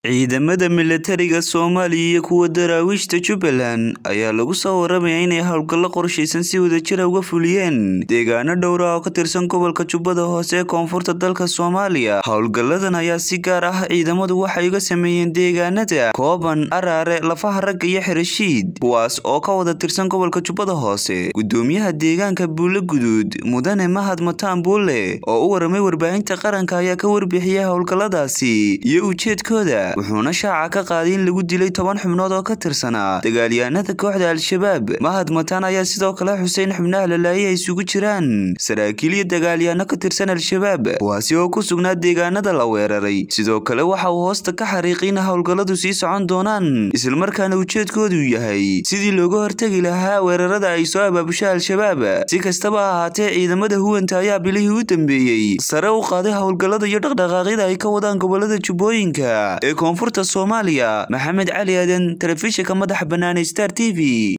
Ciidamada milatariga Soomaaliya iyo kuwa daraawiishta Jubbaland ayaa lagu soo waramayaa inay howlgallo qorshaysan si wadajir ah uga fuliyeen deegaano dhowr ah oo ka tirsan gobolka Jubbada Hoose ee koonfurta dalka Soomaaliya. Howlgalladan ayaa si gaar ah ciidamadu waxay uga sameeyeen deegaanada Kooban, Araare, Lafaha Ragga iyo Xirashiid, kuwaas oo ka wada tirsan gobolka Jubbada Hoose. Gudoomiyaha deegaanka Buule Guduud, Mudane Mahad Mataan Buule, oo u waramay warbaahinta qaranka ayaa ka warbixiyay howlgalladaasi iyo ujeedkooda, wuxuuna shaaca ka qaaday in lagu dilay toban xubnood oo ka tirsanaa dagaalyahanada kooxda Al-Shabaab. Mahad Mataan ayaa sidoo kale xusay in xubnaha la laayay ay isugu jiraan saraakiil iyo dagaalyahano ka tirsan Al-Shabaab, kuwaasi oo ku sugnaa deegaanada la weeraray. Sidoo kale waxa uu hoosta ka xariiqay in howlgalladu sii socon doonaan, islamarkaana ujeedkoodu yahay sidii looga hortagi lahaa weerarada ay soo abaabusha Al-Shabaab. Si kastaba ha ahaatee, ciidamada huwanta ayaa bilihii u dambeeyey sare u qaaday howlgallada iyo dhaqdhaqaaqyada ay ka wadaan gobolada Jubbooyinka ee koonfurta Soomaaliya. Maxamed Cali Aadan, Telefishinka madaxa bannaan ee Star TV.